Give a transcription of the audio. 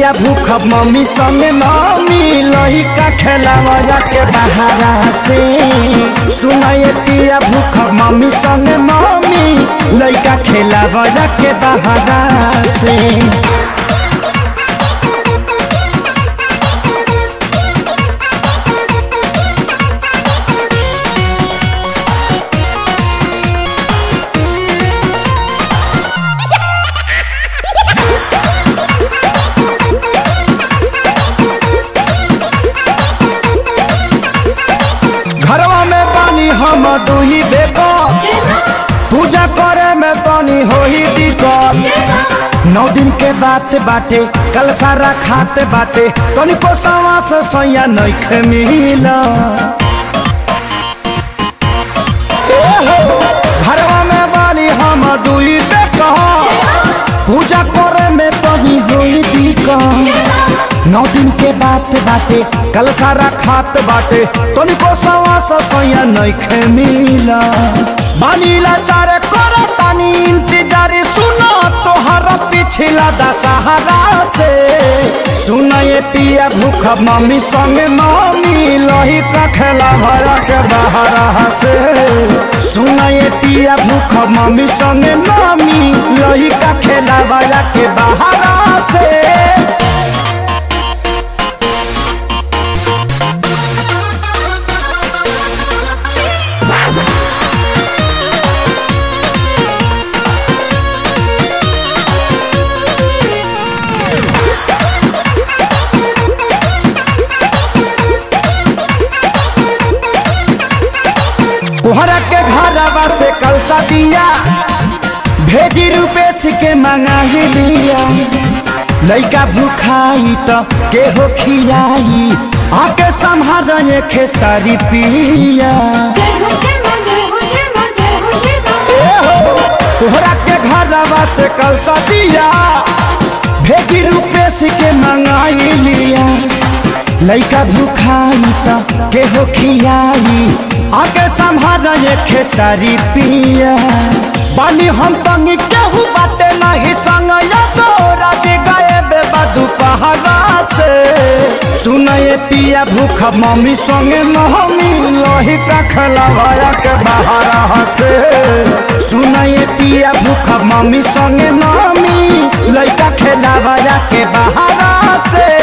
पिया भूख मम्मी संगे मम्मी लहिका खेलावा के बहारा से सुनाए पिया भूख मम्मी संगे मम्मी लइका खेलावा के बहारा से घरवा में पानी हम दुही बेको पूजा करे में पानी हो ही दिक्कत नौ दिन के बात बाटे कल सारा खाते बाटे तनिको सवा से सैया नइखे मिला ए हो, घरवा में बानी हम दुई बेको पूजा करे में तनी होई दिक्कत नौ दिन के बात बाटे कल सारा खात बाटे तनिको सवा सौ सैया नइखे मिला बानीला चारे करे तानी इंतजार सुनो तोहरा पिछला दशहरा से सुना ये पिया भूख मम्मी संगे मम्मी लही का खेला भरा के बहरा से सुना ये पिया भूख मम्मी संगे मम्मी लही का खेला भरा के बहरा से तोहरा के घरवा से कलसा दिया भेजी रुपेश के मंगा ही लिया लइका भूखाई तो के हो खियाई आके संभाल खेसारी पिया तोहरा के घरवा से कलसा दिया भेजी रुपेश के मंगाई लिया लइका भूखाई तो के हो खियाई आके संभाल खेसारी पिया बानी हम तंगी केहू बाटे नहीं संग या तोरा दी गए बेबा दुपहरा से सुनए पिया भूख मम्मी संगे मम्मी लोही का खलवाया के बहारा से सुनए पिया भूख मम्मी संगे मम्मी लइका खेलावाया के बहारा से